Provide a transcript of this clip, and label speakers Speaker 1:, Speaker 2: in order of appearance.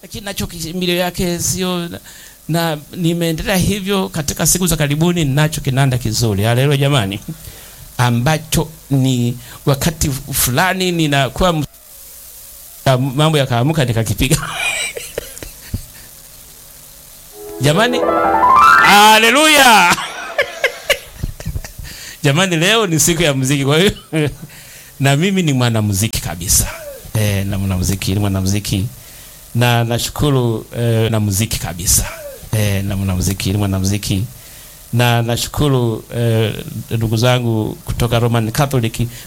Speaker 1: lakini nacho kimbilio yake sio na, na nimeendelea hivyo katika siku za karibuni, ninacho kinanda kizuri, haleluya jamani, ambacho ni wakati fulani ninakuwa mambo yakaamuka nikakipiga jamani, haleluya jamani, leo ni siku ya muziki, kwa hiyo na mimi ni mwanamuziki kabisa e, na mwanamuziki ni mwanamuziki na nashukuru e, na muziki kabisa e, na mwanamuziki ni mwanamuziki na nashukuru ndugu e, zangu kutoka Roman Catholic